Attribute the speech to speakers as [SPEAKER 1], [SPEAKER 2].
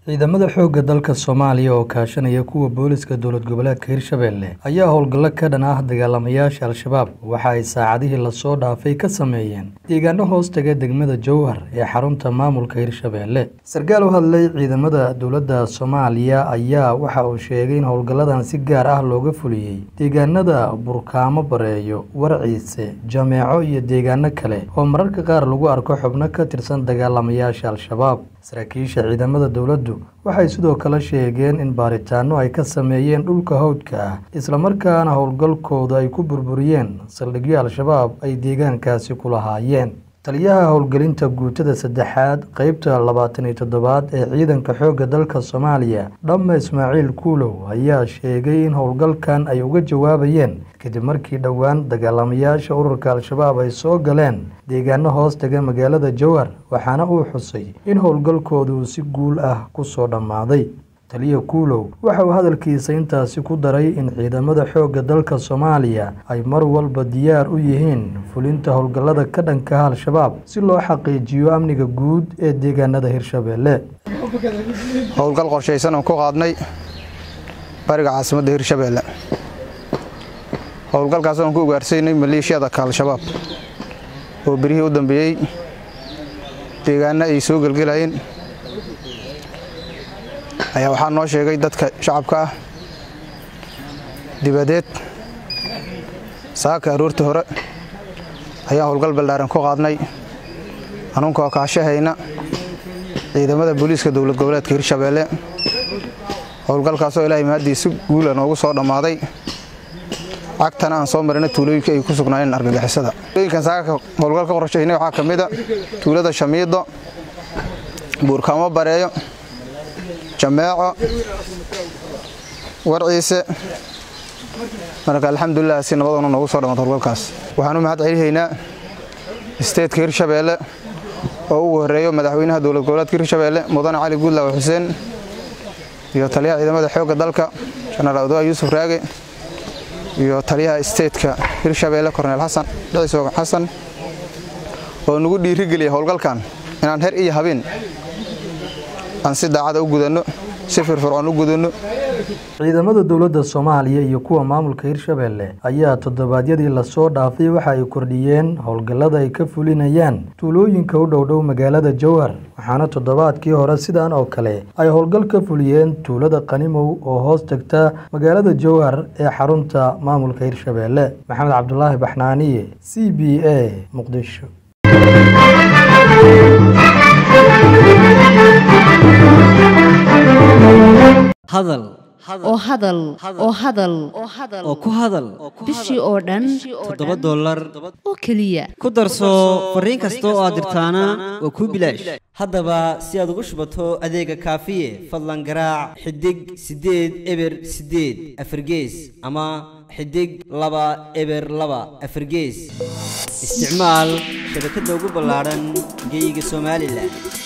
[SPEAKER 1] ciidamada xoogga dalka soomaaliya oo kaashanaya kuwa booliska dowlad goboleedka hirshabelle ayaa howlgallo ka dhan ah dagaalamayaasha al-shabaab waxa ay saacadihii lasoo dhaafay ka sameeyeen deegaano hoos taga degmada jowhar ee xarunta maamulka hirshabelle sarkaal u hadlay ciidamada dowladda soomaaliya ayaa waxa uu sheegay in howlgalladan si gaar ah looga fuliyey deegaanada burkaamo bareeyo warciise jameeco iyo deegaano kale oo mararka qaar lagu arko xubno ka tirsan dagaalamayaasha al-shabaab saraakiisha ciidamada dowladdu waxay sidoo kale sheegeen in baaritaano ay ka sameeyeen dhulka hawdka ah islamarkaana howlgalkooda ay ku burburiyeen saldhigyo al-shabaab ay deegaankaasi ku lahaayeen taliyaha howlgelinta guutada saddexaad qeybta labaatan iyo toddobaad ee ciidanka xoogga dalka soomaaliya dhamme ismaaciil kuulow ayaa sheegay in howlgalkan ay uga jawaabayeen kadib markii dhowaan dagaalamayaasha ururka al-shabaab ay soo galeen deegaano hoos taga magaalada jowhar waxaana uu xusay in howlgalkoodu si guul ah ku soo dhammaaday taliya kuulow waxa uu hadalkiisa intaasi ku daray in ciidamada xoogga dalka soomaaliya ay mar walba diyaar u yihiin fulinta howlgallada ka dhankaha al-shabaab si loo xaqiijiyo amniga guud ee deegaanada hirshabelle
[SPEAKER 2] howlgal qorshaysan oon ku qaadnay bariga caasimadda hirshabelle howlgalkaas oon ku ugaarsaynay maleeshiyadaka al-shabaab oo berihii u dambeeyey deegaano ay soo gelgelayeen ayaa waxaa noo sheegay dadka shacabka ah dibadeed saaka aroorta hore ayaan howlgal ballaaran ku qaadnay anunkoo kaashahayna ciidamada booliiska dowlad goboleedka hirshabeelle howlgalkaasoo ilaahay mahadii si guula noogu soo dhammaaday cagtana aan soo marina tuulooyinka ay ku sugnaayeen argagixisada tuulooyinkan saaka howlgal ka qorshaynay waxaa ka mida tuulada shamiido buurkaamo bareeyo jameeco warciise marka alxamdulilah si nabadoona noogu soo dhammaata howlgalkaas waxaan u mahad celihaynaa isteedka hirshabeelle oo ugu horreeyo madaxweynaha dowlad goboleedka hirshabeelle mudane cali guudlaawe xuseen iyo taliyaha ciidamada xoogga dalka jenaraal odoa yuusuf raage iyo taliyaha isteedka hirshabeelle korneel xasan dhicisoog xasan oo nagu dhiirigeliya howlgalkan inaan her iyo habeen aan si daacada u gudanno si firfircoon u gudanno
[SPEAKER 1] ciidamada dowladda soomaaliya iyo kuwa maamulka hirshabelle ayaa toddobaadyadii lasoo dhaafay waxa ay kordhiyeen howlgallada ay ka fulinayaan tuulooyinka u dhowdhow magaalada jowhar waxaana toddobaadkii hore sidan oo kale ay howlgal ka fuliyeen tuulada qanimow oo hoos tagta magaalada jowhar ee xarunta maamulka hirshabelle maxamed cabdulaahi baxnaaniye c b a muqdisho
[SPEAKER 3] hadal
[SPEAKER 4] oo hadal oo hadal
[SPEAKER 3] oo ku hadal
[SPEAKER 4] bishii oo dhan
[SPEAKER 3] toddoba dollar
[SPEAKER 4] oo keliya
[SPEAKER 3] ku darso fariin kasta oo aad dirtaana waa kuu bilaash haddaba si aad ugu shubato adeega kaafiye fadlan garaac xidig siddeed eber siddeed afargees ama xidig laba eber laba afargees isticmaal shabakadda ugu ballaadhan geeyiga somalilan